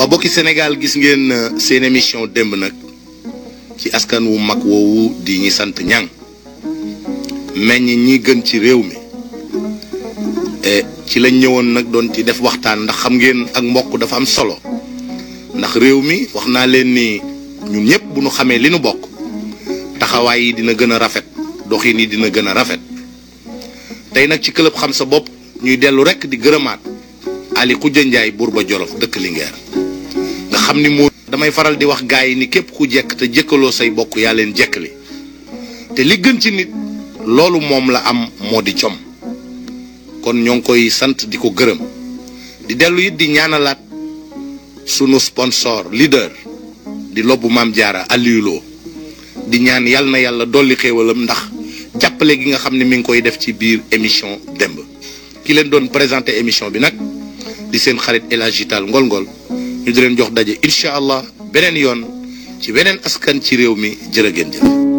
waaw bokki Sénégal gis ngeen seen émission démb nag ci askan wu mag woowu di ñi sant ñang meññ ñi gën ci réew mi ci lañ ñëwoon nag doon ci def waxtaan ndax xam ngeen ak mbokk dafa am solo ndax réew mi wax naa leen ni ñun ñëpp bu ñu xamee li nu bokk taxawaay yi dina gën a rafet doxin yi dina gën a rafet tey nag ci club xam sa bopp ñuy dellu rek di gërëmaat Ali Khoudia Ndiaye buur ba Jolof dëkk Linguère nga xam ni moo damay faral di wax gaay yi ni képp ku jekk te jëkkaloo say bokk yaa leen jekkali te li gën ci nit loolu moom la am moo di com kon ñoo ngi koy sant di ko gërëm di dellu it di ñaanalaat sunu sponsor leader di lobbu maam jaara Aliou Lo di ñaan yàlla na yàlla dolli xéewalam ndax jàppale gi nga xam ne mi ngi koy def ci biir émission démb ki leen doon présenté émission bi nag di seen xarit El Hadji Tall Ngol Ngol ñu di leen jox daje incha allah beneen yoon ci weneen askan ci réew mi jërë ngeen jëf